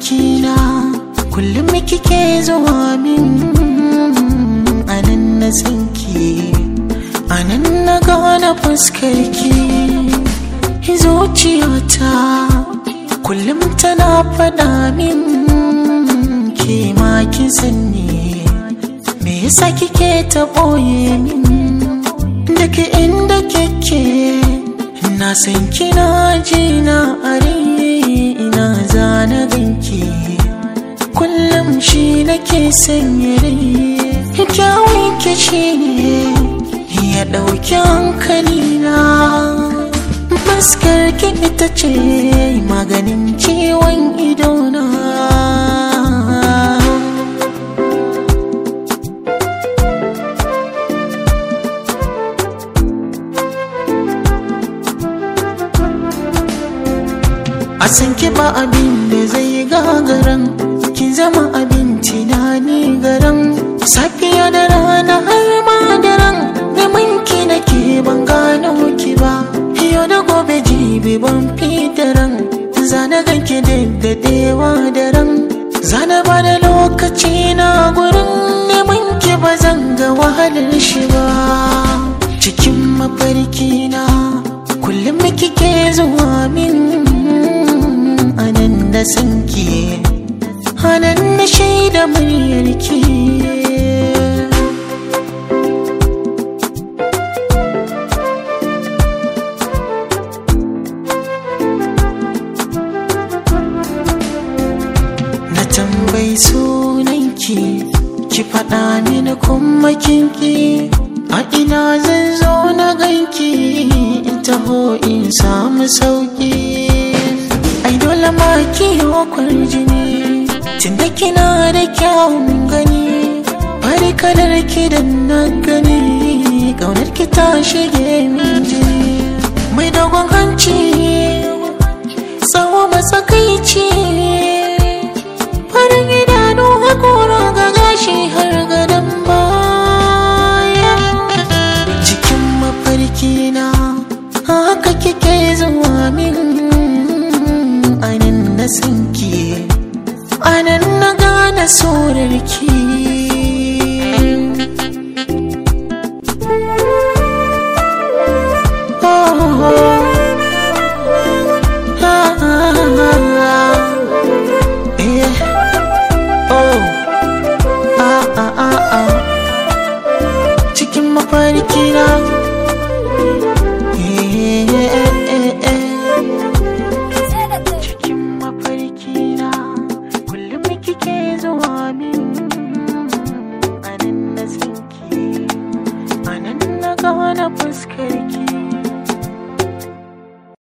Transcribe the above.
mafarkina kullum kike zuwa min anan na sanki anan na gane fuskarki zuciyata kullum tana faɗa min ke ma kin sanni me yasa kike ta ɓoye min daga inda kike na san kina ji na are ina zana ganki kullum shi nake sanya rai kyawun ki shi ne ya ɗauki hankalina fuskar ki ita ce maganin ciwon idona a san ki ba abin da zai gagaran ki zama abin tunani garan safiya da rana har ma daren neman ki nake ban gano ki ba yau da gobe jibi ban fitaran zana ganki daddadewa daren zana ba da lokaci na gurin neman ki ba zan ga wahalar shi ba cikin mafarki na kullum kike zuwa min anan da sanki anan na shaida muryarki na tambayi sunanki ki faɗa mini kuma kinki a ina zan zo na ganki in taho in samu sauki ai dole ma kiyo kwarjini tunda kina da kyawun gani fari kalar ki da na gani ƙaunar ki ta shige min jini mai dogon hanci tsawo matsakaici farin idanu hakora ga gashi har gadon baya cikin mafarki na haka kike zuwa min anan na sanki anan na gane sorarki cikin mafarki na cikin mafarki na kullum kike zuwa min anan na sanki anan na gane fuskar